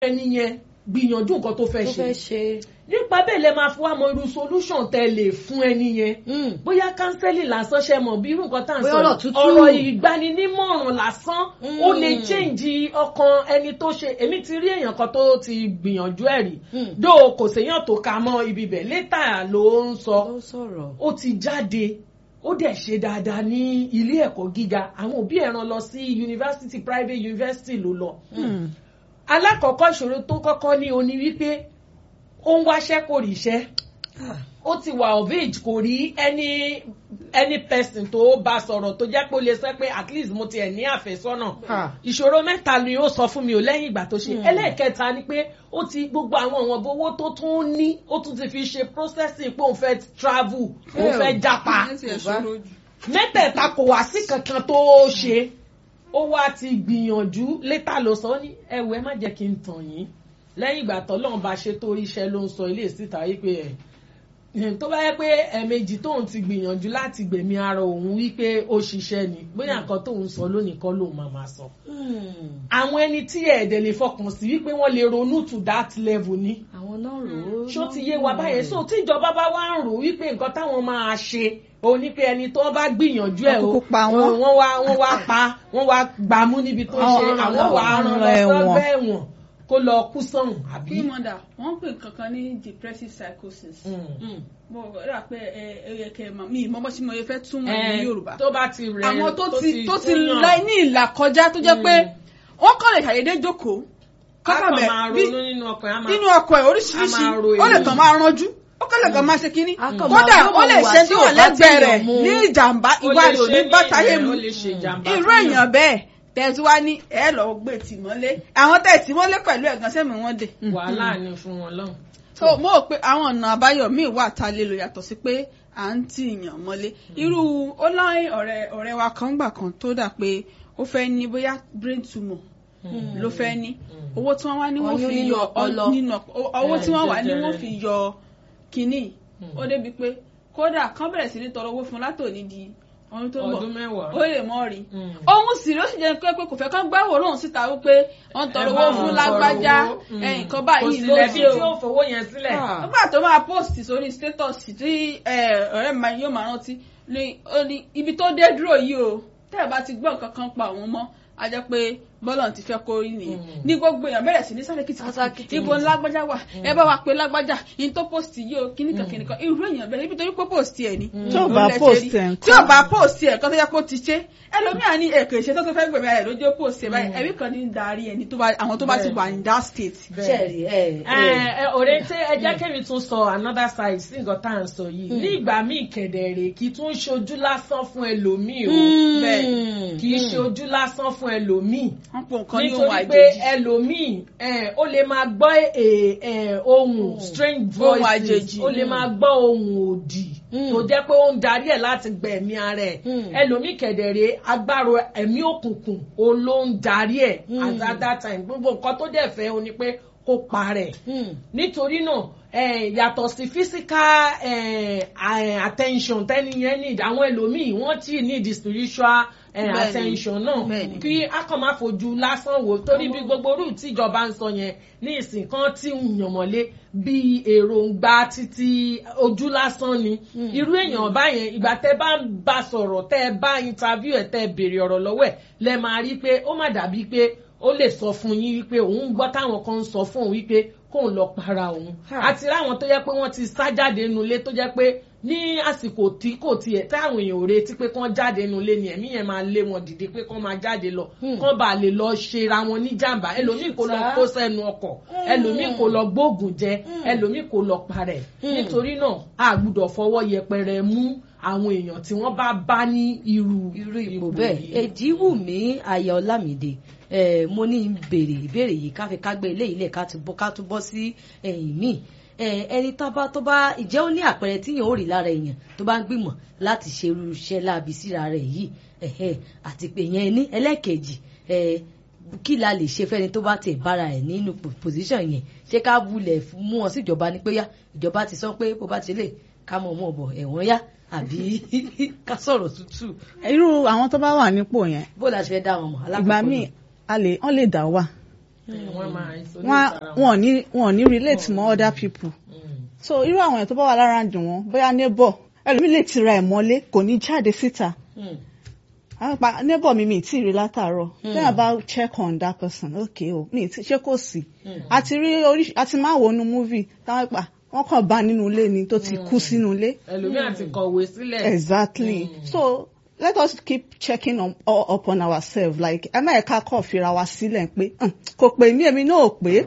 ẹni yẹn gbìyànjú nǹkan tó fẹ́ tó ṣe fẹ́ ṣe. nípa bẹ́ẹ̀ lẹ máa fi wá mọ irú solution tẹ lè fún ẹni yẹn Mm. bóyá kánsẹ́lì lásán ṣe mọ̀ bí irú nǹkan tá à ń Bóyá sọ ọ̀rọ̀ yìí, tútù. ọ̀rọ̀ ìgbaninímọ̀ràn lásán ó lè Mm. change ọkàn ẹni tó ṣe èmi ti rí èèyàn kan tó ti gbìyànjú ẹ̀ rí Mm. dó kò séèyàn tó ka mọ́ ibi bẹ̀ létà ló ń sọ ó sọ̀rọ̀. ó ti jáde ó dẹ̀ ṣe dáadáa ní ilé ẹ̀kọ́ gíga àwọn òbí ẹ̀ rán lọ sí yunifásitì private university ló lọ alákọ̀ọ́kọ́ ìṣòro tó kọ́kọ́ ní oní wípé ó ń wáṣẹ́ kò ríṣẹ́ ó ti wà of age kò rí any any person tó bá sọ̀rọ̀ tó jẹ́ pé ó lè sọ pé at least mo tiẹ̀ ní àfẹ́sọ́nà Ah. ìṣòro mẹ́ta ni ó sọ fún mi ò lẹ́yìn ìgbà tó ṣe ẹlẹ́ẹ̀kẹta ni pé ó ti gbogbo àwọn ìwọ̀nba owó tó tún ní ó tún ti fi ṣe processing pé òun fẹ́ travel òun fẹ́ japa mẹ́tẹ̀ẹ̀ta kò wá sí kankan tó ṣe ó wá ti gbìyànjú létà ló sọ ní ẹwẹ má jẹ́ kí n tàn yín lẹ́yìn ìgbà tọ́lọ́run bá ṣe tó iṣẹ́ ló ń sọ ilé ìsìta yìí pé ẹ̀ tó bá yẹ pé ẹ̀ẹ̀mejì tóun ti gbìyànjú láti gbẹ̀mí ara òun wípé ó ṣiṣẹ́ ni bóyá nǹkan tóun sọ lónìí kọ́ lòun máa máa sọ. àwọn ẹni tí ẹ̀ẹ́dẹ̀ lè fọkàn sí wípé wọ́n lè ronú to that level ni àwọn náà rò ó. ṣó ti yé wa báyẹn so tíjọba bá wá ń rò wípé nǹkan táwọn máa ṣe òun ní pé ẹni tó bá gbìyànjú ẹ̀ o Wọ́n kúkú pa wọ́n. wọ́n wá wọ́n wá pa wọ́n wá gbàmú níbi tó ṣe Àwọn àwọn wà á rán lọ ẹ̀wọ̀n. sọ́gbẹ́ ẹ̀wọ̀n kó lọ kú sọ̀hún àbí. bí mọ̀dà wọ́n ń pè kankan ní depressive psychosis. Mm. mo rà pé ẹ ẹ yẹ kẹ mọ mi ìmọ̀ bọ́ sí mo yẹ fẹ́ tún wọn ní Eh, Yorùbá. tó bá ti rẹ̀ àwọn tó ti tó ti túyàn, la ní ìlà kọjá tó jẹ́ pé wọ́n kàn lè ṣàyédé jókòó á kàn bẹ̀ máa bí- ronú nínú ọkàn ẹ̀ á máa nínú ọkọ̀ ẹ̀ oríṣiríṣi a máa ro ó lè èyí. kàn máa ranjú ó kàn lè kàn máa ṣe kínní A kàn máa kódà yóò ó lè máa ṣe wà tí tí wà ò bá lẹ́gbẹ̀ẹ́ téèyàn rẹ̀ mú. ní ìjàmbá ó ìwà lè rẹ̀ ò ṣe ní ní bàtàyè ìrẹ̀, mu ó lè ṣe ìjàmbá irú fún yàn. èèyàn bẹ́ẹ̀ tẹ̀sí wá ní ẹ lọ́ọ́ gbé tì mọ́lé àwọn tẹ̀ tì mọ́lé pẹ̀lú ẹ̀gán sẹ́mi wọ́n dé. wàhálà ni fún wọn lọ́hùn. so mo rò pé àwọn ọ̀nà àbáyọ míì wà tá a lè lò yàtọ̀ sí pé à ń tì yàn mọ́lé irú ó láyé ọ̀rẹ́ ọ̀rẹ́ wa kan gbà kan tó dà pé ó fẹ́ ní bóyá brain tumor ló fẹ́ ní owó tí wọ́n wá ní wọ́n Oyún fi nínú yọ ọpọlọ. nínú ọpọ- owó tí wọ́n wá ní wọ́n jẹjẹrẹ. fi yọ kínní ó débi pé kódà kán bẹ̀rẹ̀ sí ní tọrọ owó fún látòní di ọdún tó ń bọ̀ ọdún mẹ́wàá. ó lè mọ́ rí Mm. ohun sì ló sì jẹ́ pé pé kò fẹ́ kán gbáwò lóhùn síta wípé wọ́n ń tọrọ Ẹ bá owó wọn fún tọrọ lágbájá owó. Mm. ẹ̀yìn kan báyìí kò sí ló lẹ́bí ṣe tí o ó fowó yẹn sílẹ̀. Ah. nígbà tó máa post sórí status tí ẹ, ọ̀rẹ́ mi yóò máa rántí ní ó ní ibi tó dé dúró yìí o tẹ́ ẹ bá ti gbọ́ nǹkan kan pa òun mọ́ a jẹ́ pé bọ́lọ̀ ti fẹ́ kó rí nìyẹn Mm. ní gbogbo èèyàn bẹ̀rẹ̀ sí ní sáré Sáré kìtìkìtì kìtì. ibo lágbájá wà ẹ bá wa pé lágbájá in tó post yìí o kíníkan kíníkan irú èèyàn bẹ̀rẹ̀ ibi torí pé post ẹ̀ ni Tí ò Òun bá lẹ ṣe post rí. ẹ̀ ńkọ́? tí ò bá post ẹ̀ kan tó yẹ kó ti ṣe ẹlòmíà ní èkó ìṣe tó tó fẹ́ gbẹ̀mí ẹ̀ lójú post ẹ̀ báyìí ẹ̀mí kan ní ń darí ẹni tó bá àwọn tó bá ti wà ní that state. ṣẹ́ẹ̀rì ẹ̀ ẹ ẹ ọ̀rẹ́ tí ẹ jẹ́ kẹ́mi tún sọ another side sí nǹkan tá à ń sọ yìí ní ìgbà míì kẹ̀dẹ̀rẹ̀ kì í tún ṣojú lásán fún ẹlòmíì o bẹ́ẹ̀ kì í ṣe ojú lásán fún ẹlòmíì wọ́n pò nǹkan ní ohun nítorí pé àjèjì. ẹlòmíì ẹ, ó lè máa gbọ́ ẹ, ẹ, ohun strange Ohun voices àjèjì. ó lè máa gbọ́ ohun òdì tó jẹ́ pé ó ń darí ẹ̀ láti gbẹ̀mí ara ẹ̀ Mm. ẹlòmíì kẹ̀dẹ̀rẹ̀ agbára ẹ̀mí òkùnkùn ó ló ń darí ẹ̀ at that time gbogbo nǹkan tó dẹ̀ fẹ́ o ni pé kó parẹ́ nítorí náà eh, yàtọ̀ sí physical eh, eh, attention tẹ́ni yẹn need àwọn ẹlòmíì wọ́n ti need spiritual eh, Bẹ́ẹ̀ni. attention náà Bẹ́ẹ̀ni. kí a kàn máa fojú lásán wò torí bí gbogbo orú tíjọba ń sọ yẹn ní ìsìn kan tí ń yàn mọ́lé bí èròǹgbà títí ojú lásán ni irú èèyàn báyẹn ìgbà tẹ́ bá ń bá sọ̀rọ̀ tẹ́ ẹ bá interview ẹ̀ tẹ́ ẹ béèrè ọ̀rọ̀ lọ́wọ́ ẹ̀ lẹ máa rí pé ó má dàbí pé ó lè sọ fún yín wípé òun gbọ́ táwọn kan ń sọ fún òun wípé kóun lọ para òun Ha. àti láwọn tó jẹ́ pé wọ́n ti sá jáde nulẹ̀ tó jẹ́ pé ní àsìkò tí kò tiẹ̀ táwọn èèyàn ò retí pé kán jáde nulẹ̀ ni ẹ̀mí yẹn máa lé wọn dìde pé kán máa jáde lọ kán bá lè lọ ṣera wọn níjàmbá ẹlòmíì kò lọ Sá. kó sẹ́nu ọkọ̀ ẹlòmíì kò lọ gbóògùn jẹ ẹlòmíì kò lọ parẹ́ nítorí náà a gbúdọ̀ fọwọ́ yẹpẹrẹ mú àwọn èèyàn tí wọ́n bá bá ní irú irú ipò bẹ́ẹ̀ èjì wù mí àyà ọlámìdé ẹ̀ mo ní ń béèrè ìbéèrè yìí káfí kágbé eléyìí lẹ̀ ká tún bọ́ ká tún bọ́ sí ẹ̀yìn míì ẹ̀ ẹni tó bá tó bá ìjẹ́ ó ní àpẹẹrẹ tí yẹn ó rí lára èèyàn tó bá ń gbìmọ̀ láti ṣe irú iṣẹ́ láabi síra rẹ̀ yìí ẹ̀hẹ́ àti pé yẹn ní ẹlẹ́ẹ̀kejì ẹ̀ kí la lè ṣe fẹ́ni tó bá tẹ̀ bára ẹ̀ nínú pòsíṣàn yẹn ṣé ká wulẹ̀ mú wọn sí ìjọba ni pé yá ìjọba ti sọ pé bó bá ti lè ká mọ̀ mọ̀ bọ̀ ẹ̀wọ̀n yá àbí ká sọ̀rọ̀ tútù irú àwọn tó bá wà nípò yẹn bó la ṣe fẹ́ dá wọn mọ̀ ìgbà alákọ̀ọ́kọ́ míì ni. a lè wọ́n lè dá wà wọ́n máa isolate wọn ara wọn. wọn ò ní wọn ò ní relate mọ́ other people Mm. so irú àwọn èèyàn tó bá wà lára dùn wọn bóyá neighbor ẹlòmíì lè tira ẹ̀ mọ́lé kò ní jáde síta Mm. àwọn pa neighbor mi mi tí ì rí látàárọ̀ then about check on that person okay o mi ti ṣé kò sí àti rí oríṣi àti máa wo nu movie táwọn pa wọn kàn bá nínú ilé ni tó ti kú sínú ilé ẹlòmíà ti kọ̀wé sílẹ̀. exactly so let us keep checking on, up upon ourselves like ẹ má ẹ̀ka kọ̀ fira wa sílẹ̀ pé "Hmm, kò pè mí èmi náà ò pé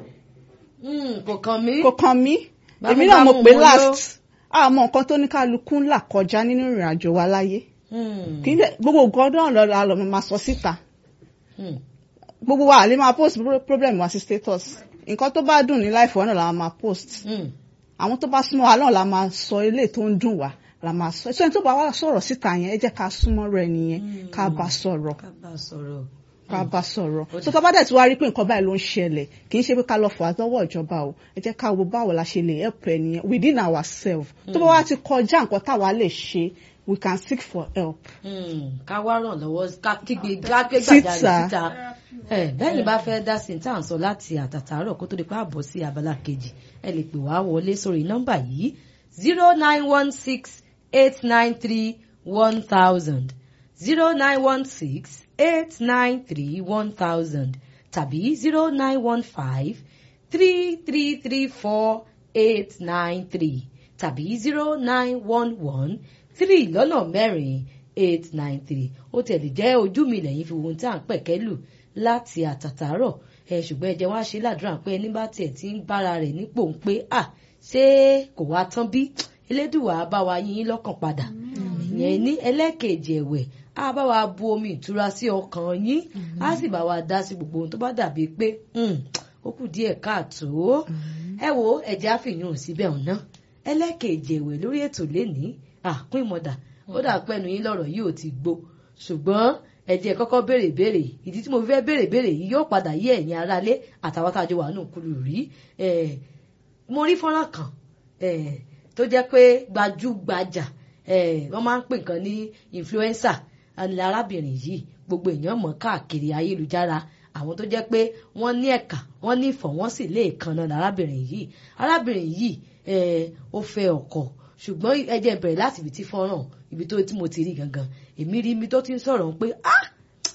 Mm, kò kàn mí. kò kàn mí Bá èmi mi náà bá mo mú pé un last àmọ́ nǹkan tó ní kálukú ń là kọjá nínú ìrìn àjò wa láyé Mm, kì í dẹ̀ gbogbo nǹkan náà lọ la lọ máa sọ síta mm, gbogbo wa lè máa post pro- problem wa sí status nǹkan tó bá dùn ní life wa náà la máa post mm. àwọn tó bá súnmọ́ wa náà la máa sọ ilé tó ń dùn wá la máa sọ ẹsọ ẹni tó bá wá sọ̀rọ̀ síta yẹn ẹ jẹ́ ká súnmọ́ rẹ̀ nìyẹn ká bá sọ̀rọ̀ ká bá a sọ̀rọ̀. ká bá sọ̀rọ̀ tó tó bá dẹ̀ tí wàá rí pé nǹkan báyìí ló ń ṣẹlẹ̀ kì í ṣe pé ká lọ fà á lọ́wọ́ ìjọba o ẹ jẹ́ ká wo báwo la ṣe lè help ẹnìyẹn within ourselves tó bá wá ti kọjá nǹkan táwa lè ṣe we can seek for help. Mm, ká wá ràn lọ́wọ́ ká kígbe ká ké gbàjarè Síta. síta. ẹ bẹ́ẹ̀ ni bá fẹ́ dá sí ní tá à ń sọ láti àtàtàárọ̀ kó tó di pé àbọ̀ sí abala kejì ẹ lè pè wá wọlé sórí nọ́mbà yìí zero nine one six eight nine three one thousand zero nine one six eight nine three one thousand tàbí zero nine one five three three three four eight nine three tàbí zero nine one one three lọ́nà mẹ́rin eight nine three ó tẹ̀lé jẹ́ ojú mi lẹ́yìn fi wo ohun tí à ń pẹ̀kẹ́ lù láti àtàtàárọ̀ ẹ ṣùgbọ́n ẹ jẹ́ wá ṣe ládùúrà pé ẹni bá tiẹ̀ ti ń bára rẹ̀ nípò ń pé à ṣé kò wá tán bí elédùwà bá wa yín lọ́kàn padà ìyẹn ní ẹlẹ́ẹ̀kejì ẹ̀wẹ̀ á bá wa bu omi ìtura sí ọkàn yín á sì bá wa dá sí gbogbo ohun tó bá dàbí pé "Hmm, ó kù díẹ̀ káàtó ẹ wo ẹ̀jẹ̀ àfihàn síbẹ̀ ọ̀nà ẹlẹ́ẹ̀kejì ẹ̀wẹ̀ lórí ètò lénìí àpín ìmọ̀dà ó dà pẹ́nu yín lọ́rọ̀ yìí ò ti gbó ṣùgbọ́n ẹ̀jẹ̀ kọ́kọ́ béèrè béèrè ìdí tí mo fi fẹ́ béèrè béèrè yìí yóò padà yé ẹ̀yin aráalé àtàwọn tá a jọ wà nù kúrú rí Eh, mo rí fọ́nrán kan eh, tó jẹ́ pé gbajúgbajà eh, wọ́n máa ń pè nǹkan ní influencer àni arábìnrin yìí gbogbo èèyàn mọ̀ káàkiri ayélujára àwọn tó jẹ́ pé wọ́n ní ẹ̀ka wọ́n ní ìfọ̀ wọ́n sì lé èèkàn náà lárábìnrin yìí arábìnrin yìí eh, ó fẹ́ ọkọ ṣùgbọ́n ẹ jẹ́ n bẹ̀rẹ̀ láti ibi tí fọ́nrán ibi tó tí mo ti rí gangan èmi rí ibi tó ti ń sọ̀rọ̀ pé ah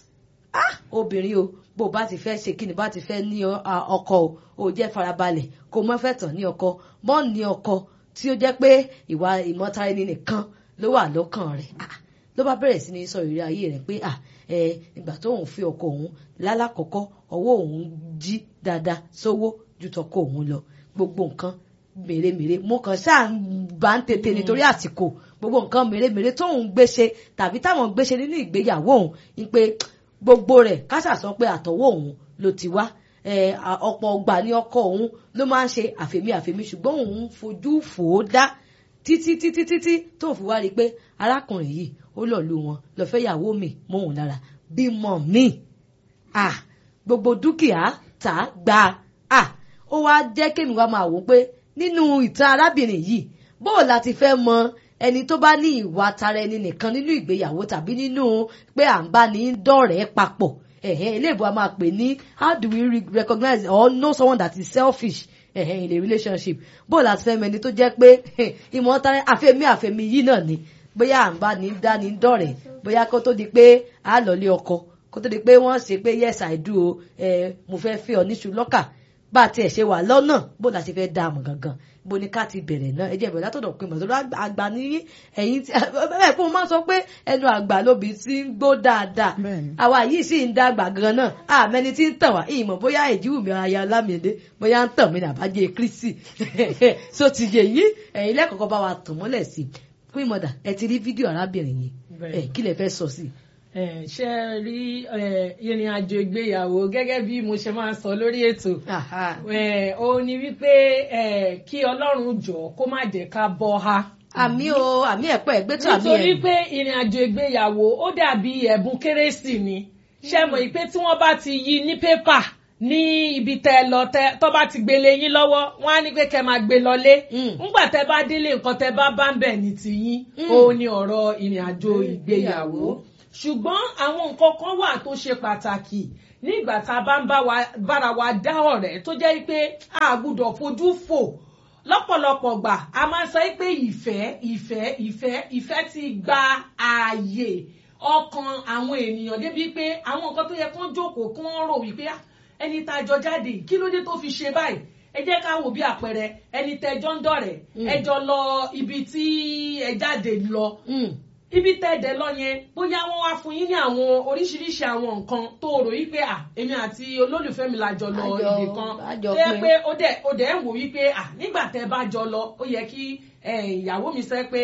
ah obìnrin o bó o bá ti fẹ́ ṣe kí ni bá ti fẹ́ ní ọ- a- ọkọ o ò jẹ́ farabalẹ̀ kó o mọ́ fẹ́ tàn ní ọkọ mọ́ ní ọkọ tí ó jẹ́ pé ìwà ìmọ̀tara ẹni nìkan ló wà lọ́kàn rẹ̀ ah ló bá bẹ̀rẹ̀ sí ní sọ ìrírí ayé rẹ̀ pé à ẹ ìgbà tó òun fi ọkọ òun lálàkọ́kọ́ ọwọ́ òun jí dáadáa sówó ju tọkọ òun lọ gbogbo nǹkan mèremère mo kàn ṣáà ń bá ń tètè nítorí àsìkò gbogbo nǹkan mèremère tóun gbéṣe tàbí táwọn gbéṣe nínú ìgbéyàwó òun ni pé gbogbo rẹ̀ káṣà sọ pé àtọwọ́ òun ló ti wá ẹ, à- ọ̀pọ̀ ọgbà ní ọkọ òun ló máa ń ṣe àfẹ̀mí àfẹ̀mí ṣùgbọ́n òun fojú fò ó dá títí títí títí tóun fi wá rí i pé arákùnrin yìí ó lọ lu wọn lọ fẹ́ yàwó mi mọ́hùn lára bímọ mi ah gbogbo dúkìá tà á gbà á ó wá jẹ́ kémi wá máa wò ó pé nínú ìtàn arábìnrin yìí bóò láti fẹ́ mọ ẹni tó bá ní ìwà tara ẹni nìkan nínú ìgbéyàwó tàbí nínú pé à ń bá ní dọ̀rẹ́ papọ̀ ẹ̀hẹ́n iléèbó a máa pè ní how do we re- recognize or know someone that is selfish ẹ̀hẹ́n in a relationship bóò láti fẹ́ mọ ẹni tó jẹ́ pé ìmọ̀ tara àfẹ́mí àfẹ́mí yìí náà ni bóyá à ń bá ní dá ní dọ̀rẹ́ bóyá kó tó di pé a lọ lé ọkọ kó tó di pé wọ́n ṣe pé yes i do o ẹ mo fẹ́ fẹ́ ọ níṣu lọ́kà bá a tiẹ̀ ṣe wà lọ́nà bó la ṣe fẹ́ dá a mọ̀ gangan bó ni ká ti bẹ̀rẹ̀ náà ẹ jẹ́ ìbẹ̀rẹ̀ látọ̀dọ̀ pé mọ̀tò àgbà ní ẹ̀yìn tí bẹ́ẹ̀ fún un máa sọ pé ẹnu àgbà lóbi ti ń gbó dáadáa Bẹ́ẹ̀ni. àwa yìí sì ń dàgbà gan náà àmẹ́ni tí ń tàn wá ìmọ̀ bóyá ìjíwùmí aya lámìdé bóyá ń tàn mí ní àbájé kristi so ti yẹ yí ẹ̀yin lẹ́kọ̀ọ́kọ́ bá wa tàn mọ́lẹ̀ sí i fún ìmọ̀dà ẹ ti rí fídíò arábìnrin yìí Bẹ́ẹ̀ni. ẹ kí lẹ fẹ́ sọ sí i. Eh, ṣe rí eh, ìrìn àjò ìgbéyàwó gẹ́gẹ́ bí mo ṣe máa ń sọ lórí ètò Aha. Eh, ó ní wípé eh, kí ọlọ́run jọ kó má jẹ́ ká bọ́ ha àmì o àmì ẹ̀pọ̀ ẹ̀gbẹ́ tó àmì nítorí ẹ̀ pé ìrìn àjò ìgbéyàwó ó dàbí ẹ̀bùn kérésì ni ṣe mọ̀ pé tí wọ́n bá ti yí ní pépà ní ibi tẹ lọ tẹ tó bá ti gbélé yín lọ́wọ́ wọ́n á ní pé kẹ́ máa gbé lọlé Mm. ńgbà tẹ bá délé nǹkan tẹ bá bá ń bẹ̀ ní tiyín òun ni ọ̀rọ̀ ìrìn àjò ìgbéyàwó ṣùgbọ́n àwọn nǹkan kan wà tó ṣe pàtàkì nígbà tá a bá ń bára wa dá ọ̀rẹ́ tó jẹ́ pé a gbúdọ̀ fojú fò lọ́pọ̀lọpọ̀ gbà a máa ń sọ pé ìfẹ́ ìfẹ́ ìfẹ́ ìfẹ́ ti gba ààyè ọkàn àwọn ènìyàn débi pé àwọn nǹkan tó yẹ kán jókòó kí wọ́n rò wípé ẹni tá a jọ jáde kí ló dé tó fi ṣe báyìí ẹ jẹ́ ká wò bí àpẹẹrẹ ẹni tẹ́jọ́ ń dọ̀rẹ́ ẹ jọ lọ ibi tí ẹ jáde lọ ibi tẹ́ẹ̀dẹ̀ lọ yẹn bóyá wọ́n wá fún yín ní àwọn oríṣiríṣi àwọn nǹkan tó rò wípé à èmi àti olólùfẹ́ mi la jọ lọ ibì kan tó yẹ pé ó dẹ̀ ó dẹ̀ ń wò wípé à nígbà tẹ́ bá jọ lọ ó yẹ kí ìyàwó mi sẹ́ pé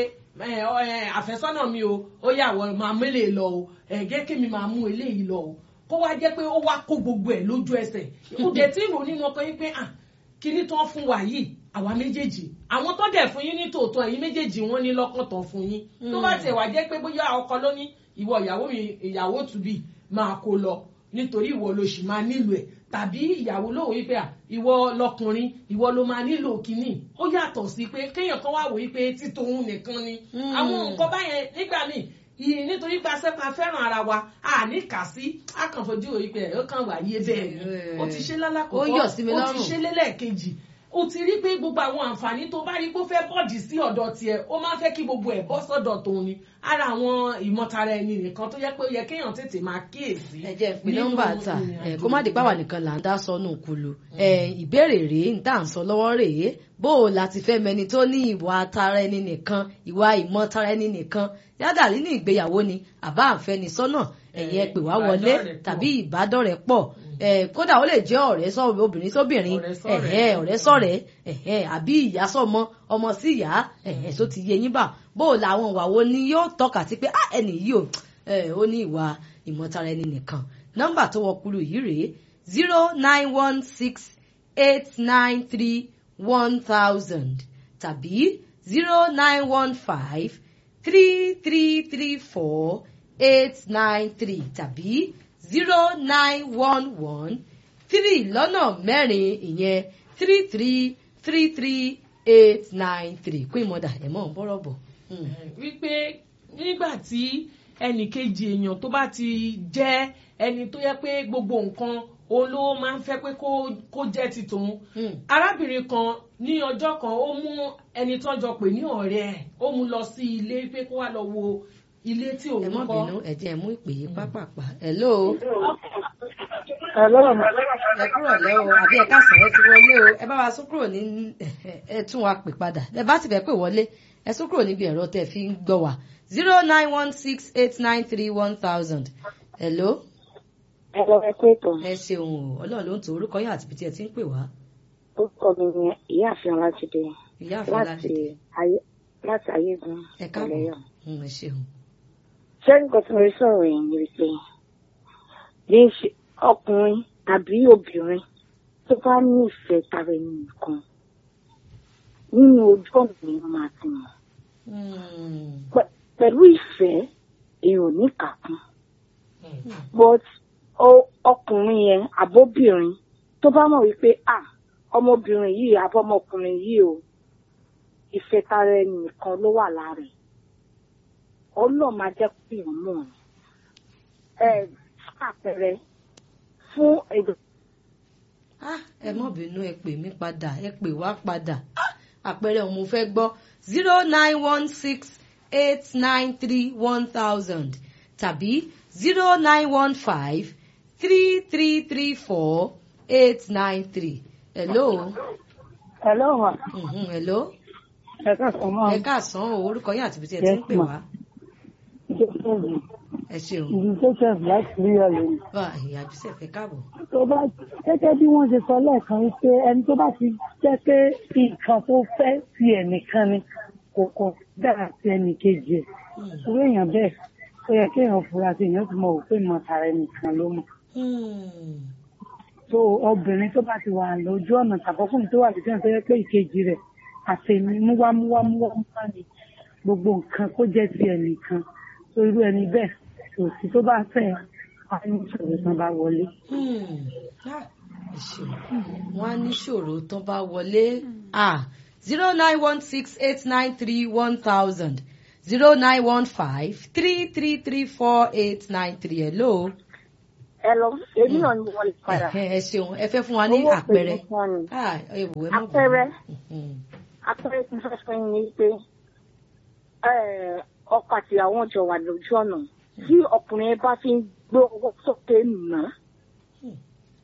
àfẹ́sọ́nà mi o ó yà wọ́n máa mélèé lọ o ẹ̀gẹ́ kí mi máa mú eléyìí lọ o kó wá jẹ́ pé ó wá kó gbogbo ẹ̀ lójú ẹsẹ̀ ó dẹ̀ tí ìrò nínú ọkàn yín pé à kíní tán fún wa yìí àwa méjèèjì àwọn tó dẹ̀ fún yín ní tòótọ́ ẹ̀yin méjèèjì wọ́n ní lọ́kàn tán fún yín tó bá tiẹ̀ wá jẹ́ pé bóyá ọkọ ló ní ìwọ ìyàwó mi ìyàwó tùbí máa kó lọ nítorí ìwọ ló sì máa nílò ẹ̀ tàbí ìyàwó lówó wípé ìwọ lọkùnrin ìwọ ló máa nílò kínní ó yàtọ̀ sí pé kéèyàn kan wá wò wípé títòun nìkan ni àwọn nǹkan báyẹn nígbà míì yìí nítorí pé asẹ́pà fẹ́ràn ara wa a ní kà sí akànfojú òyìnbó ẹ̀ ó kàn wá yé bẹ́ẹ̀ ni ó ti ṣe lálákọ̀ọ́kọ́ ó ti ṣe lélẹ́ẹ̀kejì o ti rí pé gbogbo àwọn àǹfààní tó bá rí pé ó fẹ́ bọ́ọ̀dì sí ọ̀dọ̀ tiẹ̀ ó máa ń fẹ́ kí gbogbo ẹ̀ bọ́ sọ́dọ̀ tòun ni ara àwọn ìmọ̀tara ẹni nìkan tó yẹ pé ó yẹ kéèyàn tètè máa kíyèsí. ẹ jẹ́ pé nọ́mbà ta kó má di pàwà nìkan là ń dá sọnù kulu ìbéèrè rèé ń tà ń sọ lọ́wọ́ rèé bó o láti fẹ́ mẹni tó ní ìwà tara ẹni nìkan ìwà ìmọ̀tara ẹni nìkan yádàrí ní ìgbéyàwó ni àbá àfẹnisọ́nà ẹ̀yẹ pè wá wọlé tàbí ìbádọ́rẹ̀ pọ̀ kódà ó lè jẹ́ ọ̀rẹ́ sọ̀rọ̀ obìnrin sóbìnrin ọ̀rẹ́ sọ̀rẹ́ àbí ìyá sọmọ ọmọ sí ìyá tó ti yé yín bà bó o làwọn ìwà wo ni yóò tọ́ka sí pé ẹni yìí ó ní ìwà ìmọ̀tara ẹni nìkan nọ́mbà tó wọ kúrú yìí rèé zero nine one six eight nine three one thousand tàbí zero nine one five three three three four eight nine three tàbí zero nine one one three lọ́nà mẹ́rin ìyẹn three three three three eight nine three kún ìmọ̀dà ẹ̀ mọ̀ bọ́rọ̀ bọ̀. wípé nígbà tí ẹnì kejì èèyàn tó bá ti jẹ́ ẹni tó yẹ pé gbogbo nǹkan olówó máa ń fẹ́ pé kó jẹ́ ti tòun arábìnrin kan ní ọjọ́ kan ó mú ẹni tó jọ pè ní ọ̀rẹ́ ẹ̀ ó mú lọ sí ilé pé kó wá lọ wo ilé tí òun kọ́. ẹ má bínú ẹ jẹ́ mú ìpè yìí pápápá hello. hello. ẹ kúrò lẹ́ o àbí ẹ káàsán ẹ ti wọlé o ẹ bá wa sún kúrò ní ẹ tún wa pè padà ẹ bá sì fẹ́ pè wọlé ẹ sún kúrò níbi ẹ̀rọ tẹ́ fi ń gbọ́ wá zero nine one six eight nine three one thousand hello. ẹ lọ ẹ pé tó. ẹ ṣeun o ọlọ́run ló ń to orúkọ yín àti ibi tí ẹ ti ń pè wá. orúkọ mi ni ìyáàfin ọlátidé. ìyáàfin ọlátidé. láti ayégun. ẹ káàbọ̀ ẹ ṣeun ṣé nǹkan tí mo rí sọ̀rọ̀ yìí ni wípé bí ọkùnrin tàbí obìnrin tó bá ní ìfẹ́ tara ẹni nìkan nínú ojú ọ̀nà ni wọ́n máa ti mọ̀. pẹ̀lú ìfẹ́ èèyàn ò ní kàkún but ọkùnrin yẹn àbóbìnrin tó bá mọ̀ wípé ah ọmọbìnrin yìí àbọ̀mọkùnrin yìí o ìfẹ́ tara ẹni nìkan ló wà lára ẹ̀ ọlọ́ọ̀ máa jẹ́ kó èèyàn mọ̀ ọ́n ẹ àpẹẹrẹ fún èdè. ẹ má bínú ẹ pè mí padà ẹ pè wá padà àpẹẹrẹ òun mo fẹ́ gbọ́ zero nine one six eight nine three one thousand tàbí zero nine one five three three three four eight nine three hello. hello ma. Mm-hmm, hello. ẹ káàsán mọ́. ẹ káàsán o orúkọ yín àti ibi tí ẹ ti ń pè wá ẹ ṣeun. ìlú joseph láti rí ọ̀lẹ́ ni. wà ìyá joseph ẹ káàbọ̀. tó bá gẹ́gẹ́ bí wọ́n ṣe sọ lẹ́ẹ̀kan wípé ẹni tó bá ti jẹ́ pé nǹkan tó fẹ́ ti ẹnìkan ni kò kọ̀ dára sí ẹnì kejì ẹ̀. irú èèyàn bẹ́ẹ̀ ó yẹ kéèyàn fura sí èèyàn ti mọ òfin mọ tara ẹnìkan ló mọ̀. tó obìnrin tó bá ti wà lójú ọ̀nà tàbọ́kùnrin tó wà lójú ọ̀nà tó yẹ pé ìkejì rẹ̀ àtẹ̀mí múwámúwámúwá ni gbogbo nǹkan kó jẹ́ ti ẹnìkan tó irú ẹni bẹ́ẹ̀ kò sí tó bá fẹ́ àwọn ìṣòro tán bá wọlé. wọ́n á ní ṣòro tán bá wọlé zero nine one six eight nine three one thousand zero nine one five three three three four eight nine three hello. ẹ lọ èmi náà ni mo wọlé padà. ẹ ẹ ṣeun ẹ fẹ́ fún wa ní Owó pè àpẹẹrẹ mí fún ni. Ah, ẹ wò ẹ má bọ̀. Àpẹẹrẹ. Mhm. Àpẹẹrẹ tí mo fẹ́ fún yín ni pé eh, ọkọ àti ìyàwó jọ wà lójú ọ̀nà tí ọkùnrin yẹn bá fi ń gbé owó sókè nà á Hmm.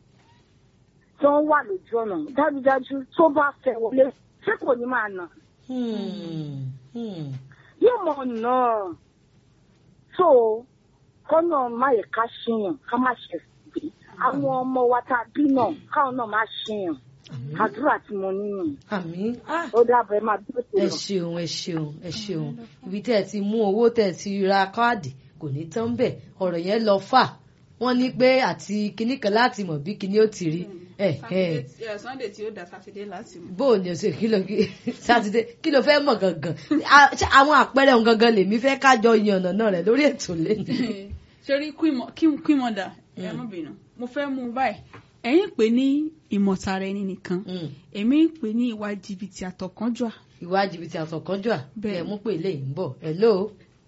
tí wọ́n wà lójú ọ̀nà dájúdájú tó bá fẹ́ wọlé ṣé kò ní máa nà Hmm. Hmm. yóò mọ̀ nà á so kọ́nà má yẹ ká ṣìyàn ká má ṣe gbé àwọn ọmọ wa tá a bí náà káwọn náà má ṣìyàn àdúrà tí mo níyàn àmín Ah, ó dábàá ẹ máa bí ó ti ẹ lọ. ṣeun ẹ ṣeun ẹ ṣeun ibi tẹ́ ẹ ti mú owó tẹ́ ẹ ti ra káàdì kò ní tán bẹ́ẹ̀ ọ̀rọ̀ yẹn lọ fà wọ́n ní pé àti kinní kan láti mọ̀ bí kinní ó ti rí ẹ ẹ Saturday- eh, sunday tí ó da sátidé láti mú. bó o ní o ṣe kí ló sátidé kí ló fẹ́ mọ̀ gangan A- ṣé àwọn àpẹẹrẹ òun gangan lèmi fẹ́ kájọ yan ọ̀nà náà rẹ̀ lórí ètò lẹ́nu. sori queen mother ẹ má bínú mo fẹ́ mú un báyìí ẹ̀yin pè ní ìmọ̀tara ẹni nìkan èmi ń pè ní ìwà jìbìtì àtọ̀kánjúà ìwà jìbìtì àtọ̀kánjúà Bẹ́ẹ̀. ẹ mú pé ilé yìí ń bọ̀ hello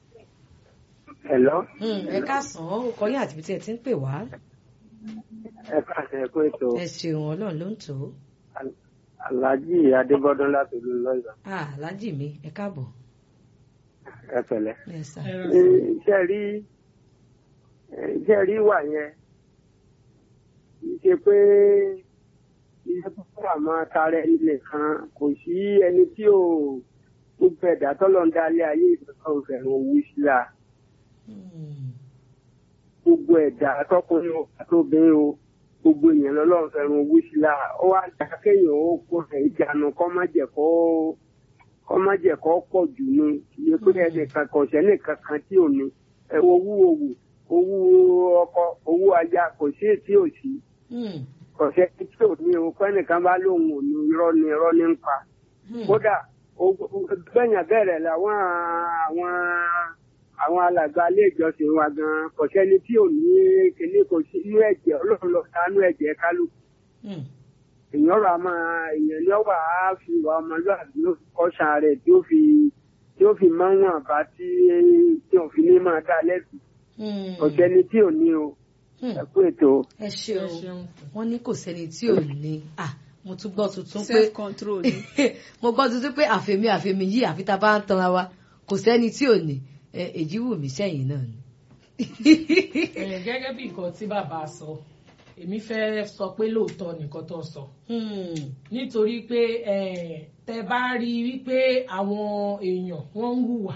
Hello, Mm, ẹ káàsán ó kọ yín àti ibi tí ẹ ti ń pè wá ẹ káàsán ẹ kú ètò ẹ ṣeun ọlọ́run ló ń tò ó Alhaji Adébọ́dún láti ìlú London. Ah, aláàjì mi ẹ káàbọ̀ Ẹ pẹ̀lẹ́. ẹ sà Iṣẹ́ rí iṣẹ́ rí wà yẹn. Kì í ṣe pé iṣẹ́ púpọ̀ àmọ́ tara ẹni nìkan kò sí ẹni tí ò gbogbo ẹ̀dá tọ́lọ̀ ń dálé ayé ìfẹ́kọ̀ ìfẹ̀rùn owó sílá. Mm, Gbogbo ẹ̀dá tọkùnrin o àtòbìnrin o gbogbo èèyàn lọ́lọ́run fẹ́ràn owó sílá. Ó wá dá kéèyàn ó kó rẹ̀ ìjánu kọ́ má jẹ̀ kó kọ́ má jẹ́ kọ́ pọ̀ jù ní iye pé ẹnìkan kan ṣẹ́ nìkan kan tí ò ní ẹ wo owó òwò owó ọkọ owó aya kò sí ètí ò sí mm, kò sí ètí tí ò ní o pẹ́nìkan bá lóun ò ní irọ́ ní irọ́ ní ń pa mm. kódà gbẹ̀yìn bẹ̀rẹ̀ làwọn àwọn àwọn alàgbà ilé ìjọsìn wa gan kò sẹ́ni tí ò ní kíní kò sí inú ẹ̀jẹ̀ ọlọ́run lọ sánú ẹ̀jẹ̀ kálukú Mm. èèyàn rà máa èèyàn ní ọwà á fi wà ọmọlúwàbí ló fi kọ́ṣà rẹ̀ tí ó fi tí ó fi máa ń wọ̀n bá tí tí ò fi ní máa dá lẹ́sìn Mm. ọ̀sẹ́ni tí ò ní o Mm. ẹ kú ètò. ẹ ṣeun Ẹ ṣeun. wọ́n ní kò sẹ́ni tí ò ní Ah, mo tún gbọ́ tuntun pé self control ni. mo gbọ́ tuntun pé àfẹ̀mí àfẹ̀mí yìí àfi tá a bá ń tanra wa kò sẹ́ni tí ò ní Ẹ, èjì wù mí sẹ́yìn náà ni. Ẹ, gẹ́gẹ́ bí nǹkan tí bàbá sọ èmi fẹ́ sọ pé lóòótọ́ nìkan tó sọ Mm, nítorí pé ẹ, tẹ bá rí wípé àwọn èèyàn wọ́n ń hùwà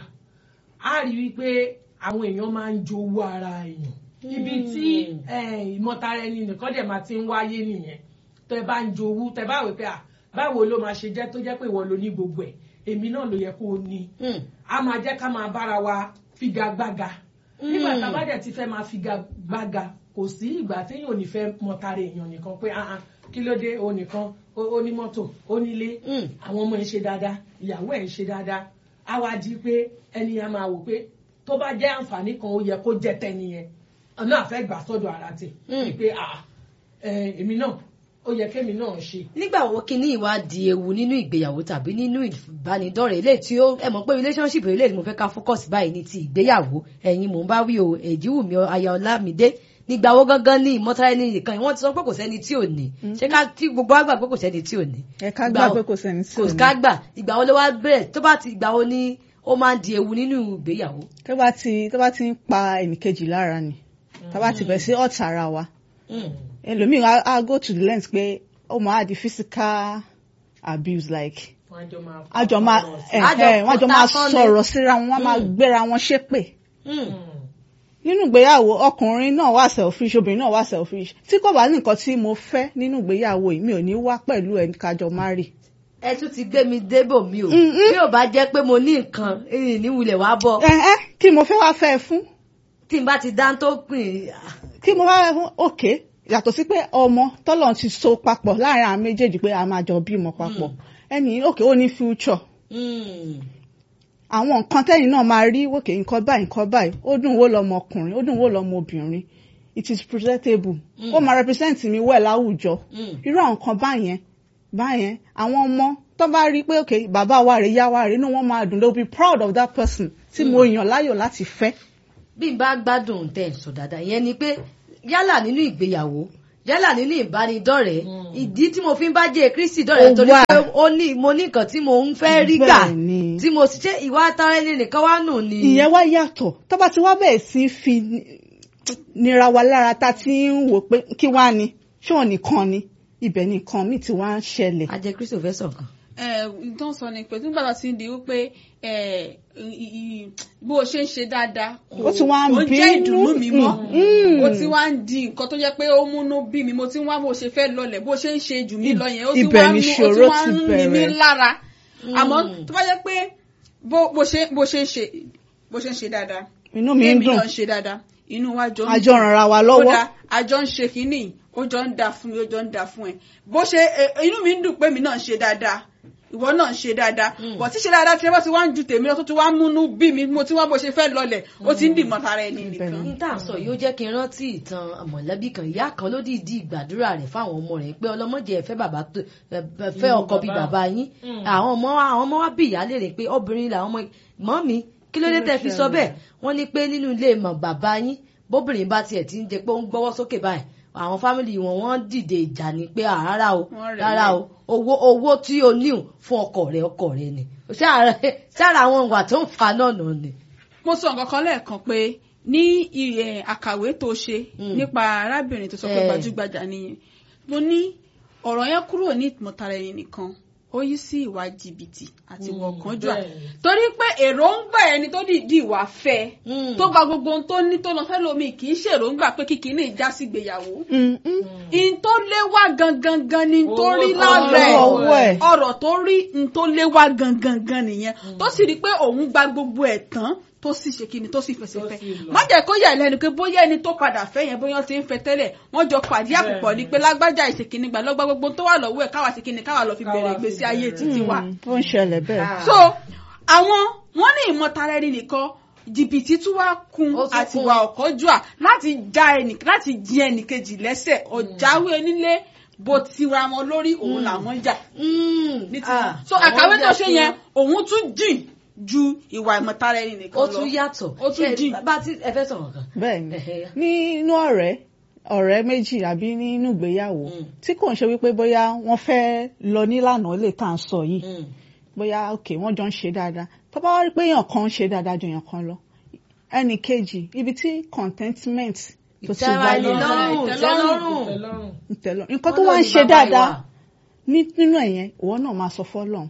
á rí wípé àwọn èèyàn máa ń jowú ara èèyàn ibi tí ẹ, ìmọ̀tara ẹni nìkan dẹ̀ máa ti ń wáyé nìyẹn tẹ bá ń jowú tẹ bá wò pé à báwo ló máa ṣe jẹ́ tó jẹ́ pé ìwọ ló ní gbogbo ẹ̀ èmi náà ló yẹ kó o ní mm, a máa jẹ́ ká máa bára wa figagbága nígbà tá a bá dẹ̀ ti fẹ́ máa figagbága kò sí ìgbà téèyàn ò ní fẹ́ mọ̀tara èèyàn nìkan pé ah ah kí ló dé o nìkan ó ó ní mọ́tò ó nílé mm. àwọn ọmọ ẹ̀ ń ṣe dáadáa ìyàwó ẹ̀ ń ṣe dáadáa á wá di pé ẹni yẹn máa wò pé tó bá jẹ́ àǹfààní kan ó yẹ kó jẹ́ tẹ́ni yẹn ọ̀nà àfẹ́ gbà sọ́dọ̀ ara tẹ̀ Mm. wípé ah ẹ, èmi náà ó yẹ kémi náà ṣe nígbà wo kíní ìwà di ewu nínú ìgbéyàwó tàbí nínú ìbánidọ́rẹ̀ẹ́ ilé tí ó ẹ mọ̀ pé relationship ilé ni mo fẹ́ ká focus báyìí ní ti ìgbéyàwó ẹ̀yin mò ń bá wí o èjìwùmí aya ọlámídé nígbà wo gangan ní ìmọ̀tara ẹni nìkan wọ́n ti sọ pé kò sẹ́ni tí ò ní ṣé ká tí gbogbo wa gbà pé kò sẹ́ni tí ò ní. ẹ ká Ìgbà gbà wo- pé kò sẹ́ni tí kò ò ní. ká gbà ìgbà wo ló wá bẹ̀rẹ̀ tó bá ti ìgbà wo ni ó máa ń di ewu nínú ìgbéyàwó. tó bá ti tó bá ti ń pa ẹnìkejì lára ni tó bá ti bẹ̀ sí ọ̀tá ara wa Mm. ẹlòmíì á á go to the length pé ó máa di physical abuse like wọ́n á jọ máa àjọ máa ẹ Àjọ ẹ wọ́n jọ máa kọta sọ̀rọ̀ síra wọn wọ́n máa Mm. gbéra wọn ṣépè Mm. nínú ìgbéyàwó ọkùnrin náà wà selfish obìnrin náà wà selfish tí kò bá ní nǹkan tí mo fẹ́ nínú ìgbéyàwó yìí mi ò ní wá pẹ̀lú ẹ̀ kájọ marry. ẹ tún ti gbé mi débò mi o Mm-mm. bí ò bá jẹ́ pé mo ní nǹkan ìrìn níwulẹ̀ wá bọ̀ ẹ ẹ kí mo fẹ́ wá fẹ́ ẹ fún tí n bá ti dá tó pin kí mo bá fẹ́ fún òkè yàtọ̀ sí pé ọmọ tọ́lọ̀ ti so papọ̀ láàrin àwọn méjèèjì pé a máa jọ bímọ papọ̀ ẹni òkè ó ní future Mm. àwọn nǹkan tẹ́yìn náà máa rí òkè nǹkan báyìí nǹkan báyìí ó dùn wó lọ́mọ ọkùnrin ó dùn wó lọ́mọ obìnrin it is presentable Mm. ó máa represent mi well láwùjọ Mm. irú àwọn nǹkan báyẹn báyẹn àwọn ọmọ tó bá rí pé òkè bàbá wa rè yá wa rè inú wọn máa dùn they will be proud of that person tí mo yàn láyò láti fẹ́. bí n bá gbádùn tẹ̀ ń sọ dáadáa ìyẹn ni pé yálà nínú ìgbéyàwó yálà nínú ìbánidọ́rẹ̀ẹ́ Mm. ìdí tí mo fi ń bá jẹ́ kristi dọ́rẹ̀ẹ́ Ó torí wà. pé ó ní mo ní nǹkan tí mo ń fẹ́ rí gbà Bẹ́ẹ̀ ni. tí mo sì ṣe ìwà tara ẹni nìkan wá nù ni. ìyẹn wá yàtọ̀ tó bá ti wá bẹ̀rẹ̀ sí fi nira wa lára tá ti ń wò pé kí wá ni ṣé wọn nìkan ni ibẹ̀ nìkan míì ti wá ń ṣẹlẹ̀. ajẹ́ kristi ò fẹ́ sọ̀kan. tó ń sọ ni pé nígbà tó ti ń di wípé ẹ, i- i- bó o ṣe ń ṣe dáadáa Ó ti wá ń kò jẹ́ bínú. ìdùnnú mi mọ́ Mm. ó ti wá ń di nǹkan tó jẹ́ pé ó múnú bí mi mo ti ń wá bó ṣe fẹ́ lọlẹ̀ bó ṣe ń ṣe jù mí lọ yẹn ó ti Ibẹ̀ wá ń ni nú- ó ti ìṣòro wá ti ń ní mí bẹ̀rẹ̀. lára àmọ́ tó bá jẹ́ pé bó bó ṣe bó ṣe ń ṣe bó ṣe ń ṣe dáadáa inú mi ń kémi dùn náà ń ṣe dáadáa inú wa jọ ń àjọ ràn ra wa lọ́wọ́. kódà àjọ ń ṣe kínní ó jọ ń da fún mi ó jọ ń da fún ẹ bó ṣe ẹ, inú mi ń dùn pé mi náà ń ṣe dáadáa ìwọ náà ń ṣe dáadáa bọ̀ tí ṣe dáadáa tí ẹ bá ti wá ń ju tèmi lọ tó ti wá ń múnú bí mi mo ti wá bó ṣe fẹ́ lọlẹ̀ ó ti ń dìmọ̀ tara ẹni nìkan. n tá à ń sọ yìí ó jẹ́ kí n rántí ìtàn mọ̀lẹ́bí kan ìyá kan ló dìídì ìgbàdúrà rẹ̀ fáwọn ọmọ rẹ̀ pé ọlọ́mọdé ẹ fẹ́ bàbá tó ẹ fẹ́ Mm, ọkọ bíi bàbá. bàbá yín àwọn ọmọ àwọn ọmọ wa bí ìyá léèrè pé obìnrin làwọn ọmọ mọ́ mi kí ló dé tẹ́ fi sọ bẹ́ẹ̀ wọ́n ní pé nínú ilé mọ̀ bàbá yín bóbìnrin bá tiẹ̀ ti ń jẹ pé ó ń gbọ́wọ́ sókè báyìí àwọn fámìlì wọn wọ́n dìde ìjà ni pé "Ah, rárá o Wọ́n rẹ̀ rárá o owó owó tí o níhùn fún ọkọ rẹ ọkọ rẹ ni sára àwọn ìwà tó ń fa náà nù ni. mo sọ nǹkan kan lẹ́ẹ̀kan pé ní ìyẹn àkàwé tó ṣe Mm. nípa arábìnrin tó sọ pé Eh. gbajúgbajà nìyẹn mo ní ọ̀rọ̀ yẹn kúrò ní ìmọ̀tara ẹni nìkan ó yí sí ìwà jìbìtì àti ìwà ọ̀kánjúà bẹ́ẹ̀ni. torí pé èròǹgbà ẹni tó dìídì wá fẹ́ Mm. tó gba gbogbo ohun tó ní tó lọ fẹ́ lómi kì í ṣe èròǹgbà pé kíkì ní ìjà sí ìgbéyàwó Mm, mm. in tó léwá gangan gan ni tó Owó rí tó lára ẹ̀ lọ́wọ́ ẹ̀. ọ̀rọ̀ tó rí n tó léwá gangan gan nìyẹn tó sì rí pé òun gba gbogbo ẹ̀ tán tó sì ṣe kíni tó sì fẹsẹ̀ Tó fẹ́ sì lọ. má jẹ́ kó yà lẹ́nu pé bóyá ẹni tó padà fẹ́ yẹn bóyá ó ti ń fẹ́ tẹ́lẹ̀ wọ́n jọ pàdé àpòpọ̀ ni pé lágbájá ìṣèkíní gbà lọ́gbà gbogbo tó wà lọ́wọ́ ẹ̀ káwa ṣèkíní káwa lọ fi Káwa bẹ̀rẹ̀ fi ìgbésí ayé bẹ̀rẹ̀. títí wa Mm, ó ń ṣẹlẹ̀ bẹ́ẹ̀. so àwọn wọn ní ìmọ̀tara ẹni nìkan jìbìtì tún wá kun Ó tún àti kún. wà ọ̀kánjúà láti já ẹnì láti jí ẹnìkejì lẹ́sẹ̀ ọ̀jáwé onílé bó ti ra wọn lórí òun làwọn jà Mm, ní ti ah, so àwọn àkàwé tó jà ṣe sí yẹn wọn. òun tún jìn ju ìwà ìmọ̀tara ẹni nìkan ó lọ tún yàtọ̀ Ó tún Ṣé jìn. bá tí ẹ fẹ́ sọ̀rọ̀ kan. bẹ́ẹ̀ ni Ẹ̀hẹ̀. nínú ọ̀rẹ́ ọ̀rẹ́ méjì àbí nínú ìgbéyàwó Mm. tí kò ń ṣe wípé bóyá wọ́n fẹ́ lọ nílànà ilé tá à ń sọ yìí Mm. bóyá ok wọ́n jọ ń ṣe dáadáa tó bá wá rí pé èèyàn kan ń ṣe dáadáa ju èèyàn kan lọ ẹnì kejì ibi tí contentment tó ti ìtẹ́ra ẹni wáyé lọ́rùn ìtẹ́lọ́rùn Ìtẹ́lọ́rùn. ìtẹ́lọ́rùn nǹkan tó Wọ́n wá náà ń ní ṣe bàbá dáadáa ìwà. ní- nínú ẹ̀yẹn ìwọ náà máa sọ fọ́lọ́run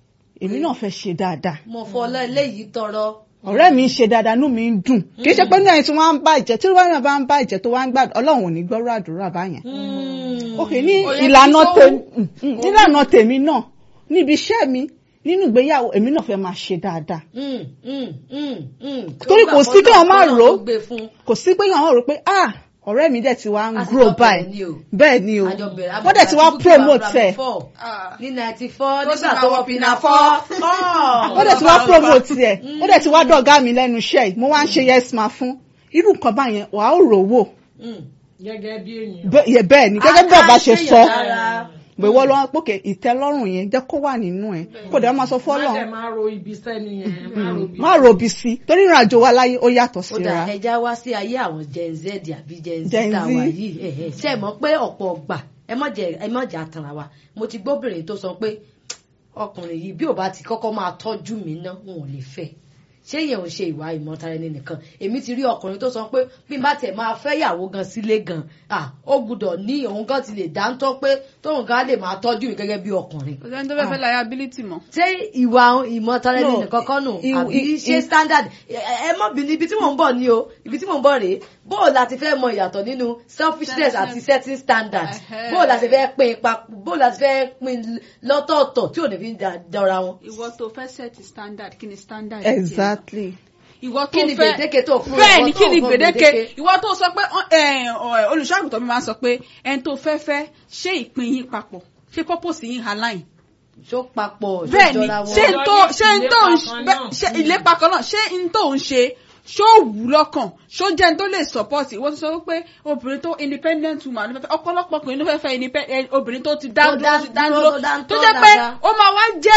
èmi náà fẹ́ ṣe dáadáa mo fọ eléyìí tọrọ. ọ̀rẹ́ mi ń ṣe dáadáa inú mi ń dùn kì í ṣe pé náà tí wọ́n ń bá ìjẹ́ tí wọ́n bá ń bá ìjẹ́ tó wá ń gbàdúrà ọlọ́run ò ní gbọ́rọ̀ àdúrà báyẹn Mm. ok ní Ó yẹ kí ìlànà tó tèmi mm, mm, nílànà tèmi náà níbi iṣẹ́ mi nínú ìgbéyàwó èmi náà fẹ́ máa ṣe dáadáa Mm, mm, mm, mm. Torí kò sí kí wọ́n má Ọlọ́run rò ó. ló gbé fún. kò sí pé yàn án rò pé ah ọ̀rẹ́ mi dẹ̀ ti wá ń A sì grow jọ bẹ̀rẹ̀ by ni o. bẹ́ẹ̀ ni o Àjọ bẹ̀rẹ̀, wọ́n dẹ̀ ti wá àbúrò promote àbúrò ẹ̀ four. Ah. ní ninety four Tó sì nígbà máa tó wọ wọ pinna pinafọ́. wọ́n dẹ̀ ti wá promote ẹ̀ ó dẹ̀ ti wá dọ̀gá mi lẹ́nu iṣẹ́ yìí mo wá ń ṣe yes ma fún irú nǹkan báyẹn wàá ò rówó gẹ́gẹ́ bí ènìyàn. Bẹ́- yẹ bẹ́ẹ̀ ni gẹ́gẹ́ bí bàbá ṣe sọ lára. pé wọ́n lọ́wọ́ pókè ìtẹ́lọ́rùn yẹn jẹ́ kó wà nínú ẹ̀ kó dẹ̀ máa sọ má fọ́lọ́ dẹ̀ máa ro ibi sẹ́ni yẹn má ro ibi. má robi sí torí ìrìn àjò wa láyé ó yàtọ̀ ó dà síra ẹja wá sí ayé àwọn gen z àbí gen z Gen Z. tàwa yìí ẹ̀hẹ̀. ṣe mọ̀ pé ọ̀pọ̀ ọgbà ẹ má jẹ ẹ má jẹ àtàrà wa mo ti gbóbìnrin tó sọ pé ọkùnrin yìí bí ò bá ti kọ́kọ́ máa tọ́jú mi ná n ò lè fẹ́ ṣé yẹn ò ṣe ìwà ìmọ̀tara ẹni nìkan èmi ti rí ọkùnrin tó sọ pé bí n bá tẹ̀ máa fẹ́ ìyàwó gan sílé gan ah ó gbúdọ̀ ní òun gan ti lè dáńtọ́ pé tóun gan lè máa tọ́jú mi gẹ́gẹ́ bí ọkùnrin kò sẹ́ni tó fẹ́ fẹ́ liability mọ̀. ṣé ìwà ìmọ̀tara ẹni No, nìkan kọ́ nù i- àbí i- ṣé i- standard ẹ ẹ mọ̀ bí ibi tí mò ń bọ̀ ni o ibi tí mò ń bọ̀ rèé bó o láti fẹ́ mọ ìyàtọ̀ nínú selfishness àti setting standard Ẹhẹ́. bó o láti fẹ́ pín ipa bó o láti fẹ́ pín lọ́tọ̀ọ̀tọ̀ tí ò ní fi da- dọra wọn. ìwọ tó fẹ́ set standard kí ni standard tiẹ̀? exactly ìwọ tó Kí ni fẹ́ gbèdéke tó fún bẹ́ẹ̀ ìwọ ni tó kí ni fún gbèdéke gbèdéke? ìwọ tó sọ pé ọ, ẹ, ọ, olùṣọ́àgùntàn mi máa ń sọ pé ẹni tó fẹ́ fẹ́ ṣé ìpín yín papọ̀ ṣé purpose yín align ṣó papọ̀ ṣó bẹ́ẹ̀ ni jọra wọn. ṣé n tó ṣé n tó ń Ìlépa kan bẹ́- náà. ṣé ìlépa kan náà ṣé n tó ń ṣe ṣó wù ú lọ́kàn ṣó jẹ́ n tó lè support ìwọ tó sọ wípé obìnrin tó independent woman ló fẹ́ fẹ́ ọ̀pọ̀lọpọ̀ ọkùnrin ló fẹ́ fẹ́ independent obìnrin tó ti dá Tó dúró dá tó ti dá dúró, dúró tó dá ń tó tọ́ jẹ́ pé dáadáa. ó máa wá jẹ́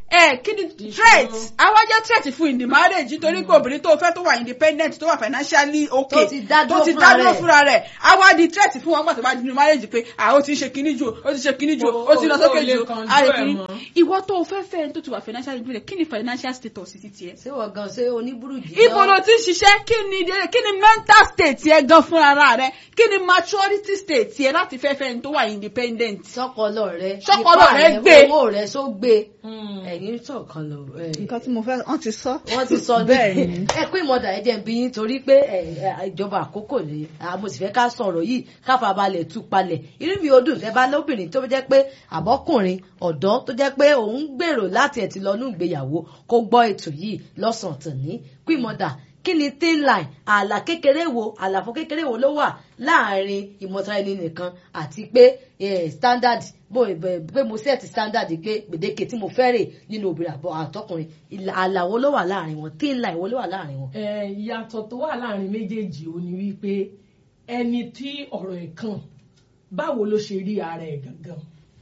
ẹ kí ni threat àwa jẹ́ threat fún in the marriage nítorí pé obìnrin tó fẹ́ tó wà independent tó wà financially okay Tó ti dá dúró tó ti fúnra dá dúró rẹ̀. fúnra rẹ̀ àwa di threat fún wọn gbàtọ́ bá di marriage pé à ó ti ṣe kíní jù ó ti ṣe kíní jù ó ti lọ O- o sókè lè jù control àrè ẹ̀ kíní mọ́. ìwọ tó o fẹ́ fẹ́ ẹni tó ti wà financially independent kí ni financial status ti tiẹ̀ ṣé wọ́n gan ṣé oníbùrùjì ibo ló ti ń ṣiṣẹ́ kí ni kí ni mental state yẹ gan fúnra rẹ kí ni maturity state yẹ láti fẹ́ fẹ́ ẹni tó wà independent. sọpọlọ rẹ Sọ́pọlọ ipá rẹ gbé. owó rẹ só gbé ẹ̀yin sọ̀kan lọ. ẹ̀. nǹkan tí mo fẹ́ wọ́n ti sọ. wọ́n ti sọ bẹ́ẹ̀ ní ni. ẹ pín ìmọ̀dà ẹ̀jẹ̀ ń bí yín torí pé ẹ, ẹ, ìjọba àkókò ni mo sì fẹ́ ká sọ̀rọ̀ yìí káfa balẹ̀ tú palẹ̀ irú mi ò dùn tẹ́ bá lóbìnrin tó jẹ́ pé àbọ́kùnrin ọ̀dọ́ tó jẹ́ pé òun gbèrò láti ẹ̀ ti lọ nú ìgbéyàwó kó gbọ́ ètò yìí lọ́sàn-án tòní pín ìmọ̀dà kí ni thin line ààlà kékeré wo àlàfo kékeré wo ló wà láàrin ìmọ̀tara ẹni nìkan àti pé eh, standard bó bẹ- pé mo set standard pé gbèdéke tí mo fẹ́ rè nínú obìnrin àbọ̀ àtọkùnrin ìlà- ààlà wo ló wà láàrin wọn thin line wo ló wà láàrin wọn. Ẹ, ìyàtọ̀ tó wà láàrin méjèèjì ò ní wípé ẹni tí ọ̀rọ̀ ẹ̀ kàn báwo ló ṣe rí ara ẹ̀ gangan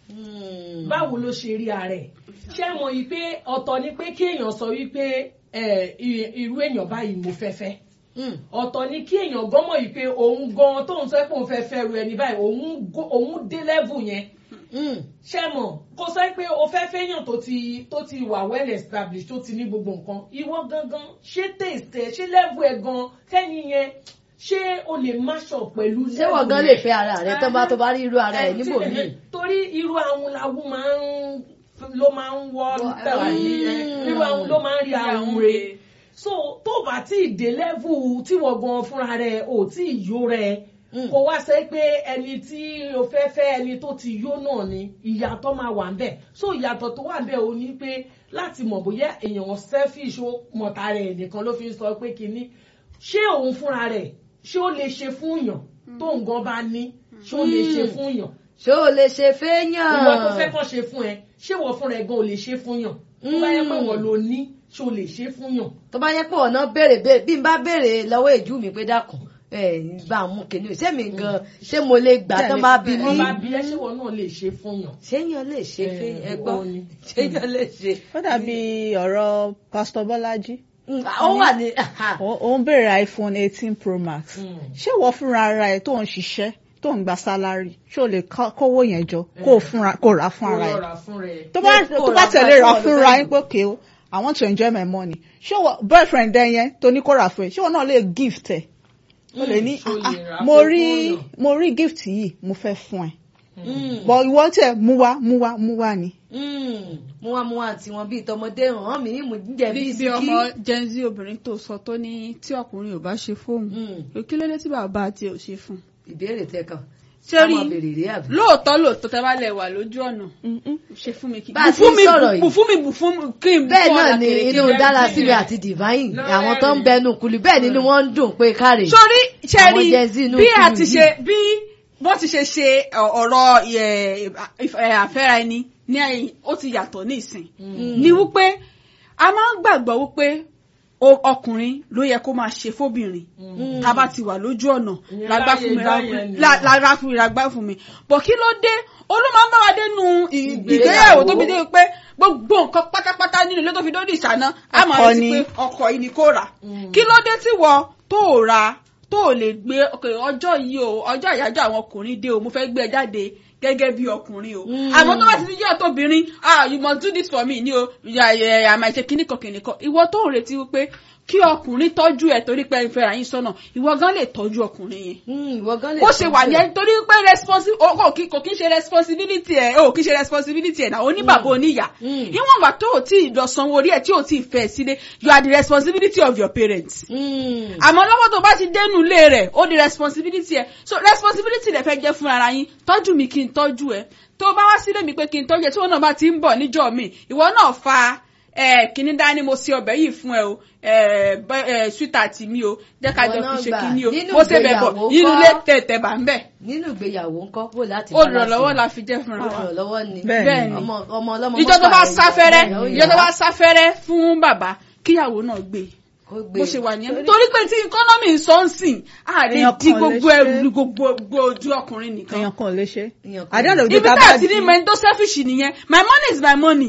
Hmm. báwo ló ṣe rí ara ẹ̀ ṣé mọ̀ yìí pé ọ̀tọ̀ ni pé kí èèyàn sọ wípé ẹ, i- irú èèyàn báyìí mo fẹ́ fẹ́ Hmm. ọ̀tọ̀ ni kí èèyàn gan mọ̀ yìí pé òun gan tóun sọ pé òun fẹ́ fẹ́ ru ẹni báyìí òun go- òun dé level yẹn Hmm. ṣé mọ̀ kó sọ pé o fẹ́ fẹ́yàn tó ti tó ti wà well established tó ti ní gbogbo nǹkan ìwọ gangan ṣé taste ẹ ṣé level ẹ gan kẹ́yìn yẹn ṣé o lè mash up pẹ̀lú ṣé wọ́n gan lè fẹ́ ara rẹ tó bá tó bá rí irú ara ẹ̀ níbò míì. torí irú àwọn làwọn máa ń ló máa ń wọ́ tẹ̀wá yìí ẹ, Mm. irú àwọn ló máa ń rí àwọn re so tó bá tí ì dé level tí wọ́n gan fúnra rẹ̀ ò tí ì yó rẹ̀ Mm. kò wá sẹ́ pé ẹni tí o fẹ́ fẹ́ ẹni tó ti yó náà ni ìyàtọ̀ máa wà ń bẹ̀ so ìyàtọ̀ tó wà ń bẹ̀ ò ní pé láti mọ̀ bóyá èèyàn selfish ó mọ̀ta rẹ̀ nìkan ló fi ń sọ pé kinní ṣé òun fúnra rẹ̀ ṣé ó lè ṣe fún yàn tó nǹkan bá ní ṣé ó lè ṣe fún yàn ṣé o lè ṣe fẹ́yàn. ìwọ tó fẹ́ kàn ṣe fún ẹ ṣé wọ́n fúnra ẹ gan ò lè ṣe fún yàn tó bá yẹ pé wọ́n ló ní ṣé o lè ṣe fún yàn. tó bá yẹ pé ọ̀nà béèrè béèrè bí n bá béèrè lọ́wọ́ ìjú mi pé dákun ẹ bá a mú kinní ṣé mi gan ṣé mo lè gbà tán bá bí mi wọ́n bá bí ẹ ṣé wọ́n náà lè ṣe fún yàn. ṣéyàn lè ṣe fẹ́ Eh, ẹgbọ́n ó ní. ṣéyàn lè ṣe. ó dàbí ọ̀rọ̀ pásítọ̀ bọ́lájí Mm, ó wà ní ó ó ń béèrè iphone eighteen pro max Mm. ṣé wọ́n fúnra ara ẹ̀ tó ń ṣiṣẹ́ tó ń gba sálárì ṣé o lè kó- kówó yẹn jọ kó o fúnra kó o rà fún ara ẹ̀ rọra fún rẹ. tó bá Kó o tó rà bá tẹ̀lé fún rà ẹ, fúnra fún yín pé okay o i want to enjoy my money ṣé wọ́n boyfriend ẹ yẹn tó ní kó rà fún ẹ ṣé wọ́n náà lè gift ẹ̀ o lè ní ṣó lè "Ah, rà ah, mo fún rí fóònù." mo rí gift yìí mo fẹ́ fún ẹ Mm, bọ̀ ìwọ tẹ̀ mú wá mú wá mú wá ni. mm, mú wá mú wá tí wọn bíi tọmọdé hàn mí mú jíjẹ bíi bí ọmọ gen z obìnrin tó sọ tó ní tí ọkùnrin ò bá ṣe fóun Mm. kí ló dé tí bàbá àti ò ṣe fún un. ìbéèrè tẹkàn ṣé rí Ká máa béèrè rí àbí. lóòótọ́ lóòótọ́ tẹ́ bá lẹ̀ wà lójú ọ̀nà ṣe fún mi kí Bá a bù ti fún mi sọ̀rọ̀ yìí. bù fún mi bù fún mi kí n bù bẹ́ẹ̀ fún náà ọ̀la ni kèrèkè. inú jẹ́ dára kí síbi ẹ- àti divine Náà àwọn tó ń ẹ̀rìn. bẹnu kùlù bẹ́ẹ̀ ni inú wọn ń dùn pé káre. sórí Àwọn ṣẹ́rí Gen Z inú bí a kùlù ti yìí. ṣe bí wọ́n ti ṣe ṣe ọ̀rọ̀ ẹ̀, ẹ̀, àfẹ́ra ẹni ní ẹ̀yìn ó ti yàtọ̀ ní ìsìn ni wípé a máa ń gbàgbọ́ wípé o- ọkùnrin ló yẹ kó máa ṣe fóbìnrin tá a bá ti wà lójú ọ̀nà Ìyẹn lágbá láyé fún mi ìgbà yẹn ni. lá- lágbá fún mi lágbá fún mi bọ̀ kí ló dé olóma ń bá wa dénú ì- Ìgbéyàwó. ìgbéyàwó tó fi dé pé gbogbo nǹkan pátápátá nínú ilé tó fi dórí ìṣáná a máa Ọkọ retí ni. pé ọkọ yìí ni kò rà kí ló dé tí wọ́n tó ò ra tó ò lè gbé ok, ọjọ́ yìí o ọjọ́ àyájọ́ àwọn ọkùnrin dé o mo fẹ́ gbé ẹ jáde gẹ́gẹ́ bí ọkùnrin o àmọ́ tó bá ti di yọ̀ tóbìnrin ah you must do this for me ni o àmà ìṣe kíníkan kíníkan ìwọ tó ń retí wípé kí ọkùnrin tọ́jú ẹ̀ torí pé ẹ fẹ́ ra yín sọ́nà ìwọ gan lè tọ́jú ọkùnrin yẹn Mm, ìwọ gan lè bó ṣe tọ́jú wà ẹ̀. yẹn torí pé responsi- o- kò kí kò kí ń ṣe responsibility ẹ o kì í ṣe responsibility ẹ náà oníbàbá oníyà Mm. níwọ̀n ìgbà tó o tí ì lọ sanwó orí ẹ̀ tí o tí ì fẹ́ sílé you are the responsibility of your parents Mm. àmọ́ lọ́wọ́ tó bá ti dénú ilé rẹ̀ ó di responsibility ẹ̀ so responsibility rẹ̀ fẹ́ jẹ́ fún ara yín tọ́jú mi kí n tọ́jú ẹ tó bá wá sílé mi pé kí n tọ́jú ẹ tí wọn náà bá ti ń bọ̀ níjọ́ mi ìwọ náà fa ẹ kíní dání mo ṣe ọbẹ̀ yìí fún ẹ o ẹ bẹ- ẹ sweetheart mi o jẹ́ ká Ìwọ jọ náà fi ṣe gbà. kíní o Nínú mo ṣe bẹ̀ bọ̀ ìgbéyàwó nínú kọ́. ilé tẹ̀tẹ̀ bá ń bẹ̀ nínú ìgbéyàwó ńkọ́ bó láti olùrànlọ́wọ́ la fi jẹ́ fúnra wa olùrànlọ́wọ́ ni Bẹ́ẹ̀ Bẹ́ẹ̀ ni. ọmọ ọmọ ọlọ́mọ ìjọ tó bá mọ́pàá sáfẹ́rẹ́ rẹ̀, ìyàwó ìjọ tó bá ìyá sáfẹ́rẹ́ fún bàbá kíyàwó náà gbé kó gbé bó ṣe wà nìyẹn torí pé tí economy ń sọ ń sìn á lè Èèyàn di kan lè gbogbo ṣe. ẹrù ní gbogbo gbogbo ojú ọkùnrin nìkan èèyàn kan ò lè ṣe. Èèyàn kan àdéhùn òde ibi tá a ti ní mẹ́ni tó selfish nìyẹn my money is my money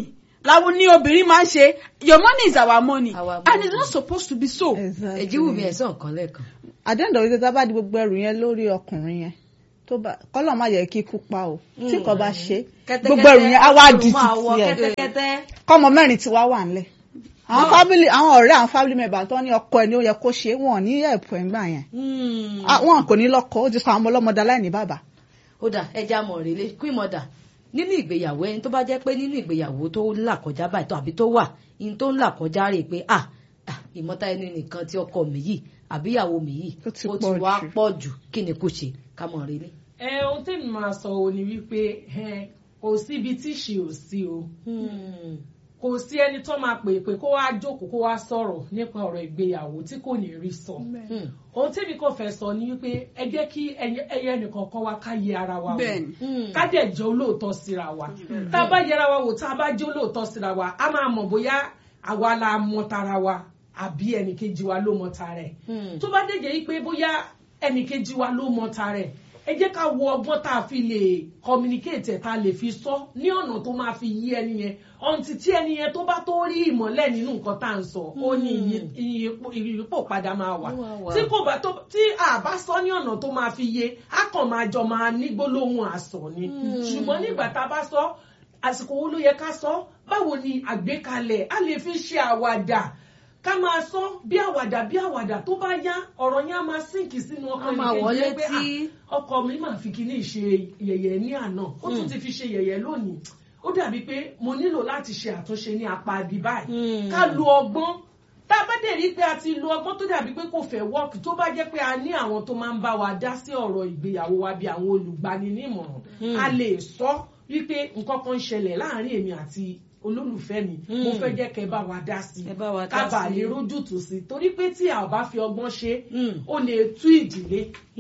làwọn ní obìnrin máa ń ṣe your money is our money Our and it's money. not supposed to be so. Exactly. èjì wù mí ẹ̀sán kan lẹ́ẹ̀kan. àdéhùn ìdí tá a bá di gbogbo ẹrù yẹn lórí ọkùnrin yẹn tó bá kọ́lọ̀ má yẹ kí ikú pa o tí kò bá ṣe gbogbo ẹrù yẹn á wá di títí ẹ̀ kẹ́tẹ́kẹ́tẹ́. kọ́mọ mẹ́rin ti wá wà ńlẹ̀ àwọn family àwọn ọ̀rẹ́ àwọn family member tó ní ọkọ ẹ̀ ni ó yẹ kó ṣe wọn ò ní ẹ̀pù ẹ̀ ńgbà yẹn Ah, wọn kò ní lọ́kọ ó ti sọ àwọn ọmọ ọlọ́mọdé aláìní bàbá ó dà ẹja mọ̀ rèlé queen mother nínú ìgbéyàwó ẹni tó bá jẹ́ pé nínú ìgbéyàwó tó ń là kọjá báyìí tó àbí tó wà ní tó ń là kọjá rè pé ah ah, ìmọ̀ta ẹni nìkan tí ọkọ mi yìí àbí ìyàwó mi yìí Ó ti ó ti pọ̀ wá jù. pọ̀ jù kí ni kò ṣe ká mọ̀ rèlé. ẹ ohun tèmi máa sọ ò ní wípé ẹ, kò síbi tí ṣe ò sí o kò sí ẹni tó máa pè pé kó wá jókòó kó wá sọ̀rọ̀ nípa ọ̀rọ̀ ìgbéyàwó tí kò ní rí sọ ohun tèmi kò fẹ́ sọ ni wípé ẹ jẹ́ kí ẹyẹ ẹyẹ nìkan kan wá ká yẹ ara wa wò bẹ́ẹ̀ni ká dẹ̀ jẹ́ olóòótọ́ síra wa tá a bá yẹra wa wò tá a bá jẹ́ olóòótọ́ síra wa a máa mọ̀ bóyá àwa la mọ̀ tara wa àbí ẹnìkejì wa ló mọ̀ tara ẹ̀ tó bá dẹ̀ jẹ́ pé bóyá ẹnìkejì wa ló mọ̀ tara ẹ̀ ẹ jẹ́ ká wo ọgbọ́n tá a fi lè communicate ẹ̀ tá a lè fi sọ ní ọ̀nà tó máa fi yí ẹni yẹn ọ̀ǹtí tí ẹni yẹn tó bá tó rí ìmọ̀lẹ̀ nínú nǹkan tá à ń sọ ó ní ìyí- ìyípo- ìyípo padà máa wà Ó máa wà. tí kò bá tó tí a bá sọ ní ọ̀nà tó máa fi yé a kàn máa jọ máa ní gbólóhùn àsọ ni ṣùgbọ́n nígbà tá a bá sọ àsìkò wo ló yẹ ká sọ báwo ni àgbékalẹ̀ a lè fi ṣe àwàdà ká máa sọ bí àwàdà bí àwàdà tó bá yá ọ̀rọ̀ yẹn á máa sínkì sínú ọkọ Á máa ẹnìkejì wọlé pé, "Ah, tí- ọkọ mi máa fi kíní ṣe yẹ̀yẹ́ ní àná ó tún ti fi ṣe yẹ̀yẹ́ lónìí ó dàbí pé mo nílò láti ṣe àtúnṣe ní apá ibi báyìí ká lo ọgbọ́n tá a bá dẹ̀ rí pé a ti lo ọgbọ́n tó dàbí pé kò fẹ́ wọ́ọ̀kì tó bá jẹ́ pé a ní àwọn tó máa ń bá wa dá sí ọ̀rọ̀ ìgbéyàwó wa bí àwọn olùgbani nímọ̀ràn a lè sọ wípé nǹkan kan ń ṣẹlẹ̀ láàárín èmi àti olólùfẹ́ mi mo fẹ́ jẹ́ kẹ́ bá wa dá sí Ẹ bá wa ká dá bàa sí. lè rójútùú sí torí pé tí a ò bá fi ọgbọ́n ṣe Mm. ó lè tú ìdílé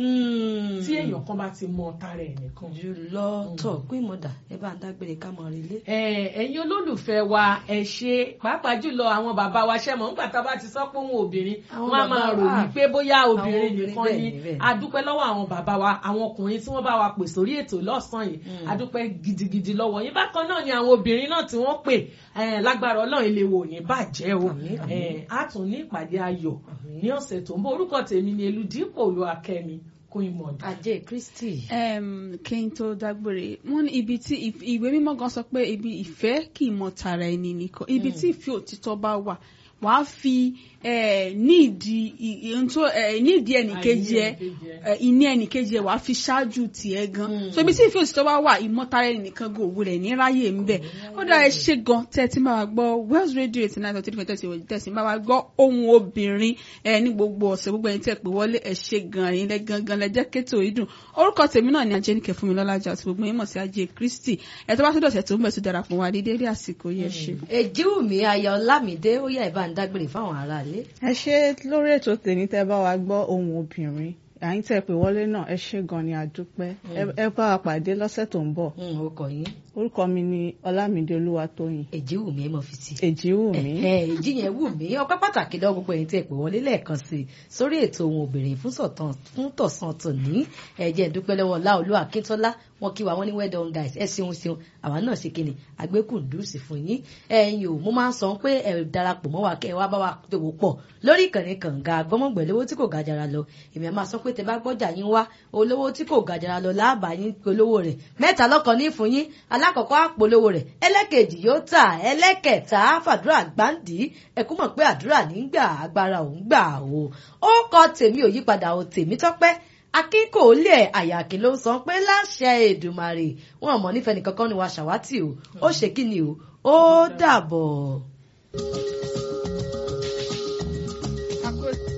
tí èèyàn kan bá ti mọ tara ẹ̀ nìkan. jùlọ tọ queen mother ẹ bá ń dágbére ká mọ̀ rèlé. Ẹ, ẹ̀yin olólùfẹ́ wa ẹ ṣe pàápàá jùlọ àwọn bàbá wa ṣẹ́ mọ̀ nígbà tá a bá ti sọ pé òun obìnrin Àwọn wọ́n á máa bàbá rò wa. wípé bóyá obìnrin obìnrin nìkan bẹ́ẹ̀ ni ni, bẹ́ẹ̀ ni. a dúpẹ́ lọ́wọ́ àwọn bàbá wa àwọn ọkùnrin tí wọ́n bá wa pè sórí ètò lọ́sàn-án yìí a dúpẹ́ gidigidi lọ́wọ́ yín bákan náà ni àwọn obìnrin náà tí wọ́n pè ẹ, lágbára ọlọ́run ilé wo ò ní bàjẹ́ o Àmín, àmín. Ẹ, á tún ní ìpàdé ayọ̀ ní ọ̀sẹ̀ tó ń bọ̀ orúkọ tèmi ni Elúdípò Olúwakẹ́mi kún ìmọ̀dá. ajé kristi. um, kí n tó dágbére wọn ní ibi tí ìf- ìwé mímọ́ gan sọ pé ibi ìfẹ́ kì í mọ tara ẹni nìkan ibi tí ìfẹ́ òtítọ́ bá wà wàá fi eh, nídìí i- i- ohun tó, eh, nídìí ẹnìkejì ẹ ẹnìkejì ẹ. eh, ìní ẹnìkejì ẹ wàá fi ṣáájú tiẹ̀ gan so ibi tí ìfẹ́ òtítọ́ bá wà ìmọ̀tara ẹni nìkan gan òwú rẹ̀ ní ráyè ń bẹ̀ ó dára ẹ ṣe gan tẹ́ ẹ ti máa gbọ́ Wells Radio eighty nine three twenty twenty tẹ̀sí máa gbọ́ ohun obìnrin ẹ ní gbogbo ọ̀sẹ̀ gbogbo ẹni tẹ́ pé wọlé ẹ ṣe gan ẹ̀yin lẹ gangan lẹ jẹ́ kétò ìdùn orúkọ tèmi náà ni Ajẹ́nìkẹ́ fún mi lọ́lájà àti gbogbo yín mọ̀ sí ajé Kristi ẹ tó bá tó dọ̀sẹ̀ tó ń bẹ̀ tó darapọ̀ wá ní déédéé àsìkò yẹn ṣe. èjì wù mí ayọ̀ ọlámídé ó yá ẹ bá ń dágbére fáwọn aráalé. ẹ ṣe lórí ètò tèmi tẹ bá wa gbọ́ ohun obìnrin àyín tẹ pé wọlé náà ẹ ṣe gan ni àdúpẹ́ Ẹ- ẹ bá wa pàdé lọ́sẹ̀ tó ń bọ̀ Mm, ó kọ yín orúkọ mi ni ọlámídé olúwatóyìn èjì wù mí ẹ mọ̀ fi sí. èjì wù mí. Ẹ̀hẹ́, èjì yẹn wù mí ọpẹ́ pàtàkì lọ́wọ́ gbogbo ẹ̀yin tí ẹ pè wọlé lẹ́ẹ̀kan sí i sórí ètò ohun obìnrin fún sọ̀tàn fún tọ̀sán tòní ẹ̀jẹ̀ ìdúpẹ́ lọ́wọ́ láolú akíntọ́lá wọn kí wa wọn ní well done guys ẹ ṣeun ṣeun àwa náà ṣe kíni àgbékùndùsì fún yín ẹ̀yin ò mo máa ń sọ pé ẹ darapọ̀ mọ́ wa kẹ́ ẹ wá bá wa dòwò pọ̀ lórí ìkànnì kànga gbọ́mọ̀gbẹ̀ lówó tí kò ga jara lọ èmi á máa sọ pé tẹ bá gbọ́jà yín wá olówó tí kò ga jara lọ láàbà yín polówó rẹ̀ mẹ́ta lọ́kàn ní fún yín alákọ̀ọ́kọ́ àpolówó rẹ̀ ẹlẹ́kejì yóò tà ẹlẹ́kẹta fàdúrà gbáǹdì ẹkú mọ̀ pé àdúrà nígbà agbára òun gbà o ó kọ tèmi ò yípadà o tèmi tọ́pẹ́ akínkòólẹ̀ àyàkí ló ń sọ pé láṣẹ Èdùmàrè wọn mọ̀ nífẹ̀ẹ́ nìkankan ni wàá ṣàwátì o ó ṣe kí ni o ó dàbọ̀. Àkó-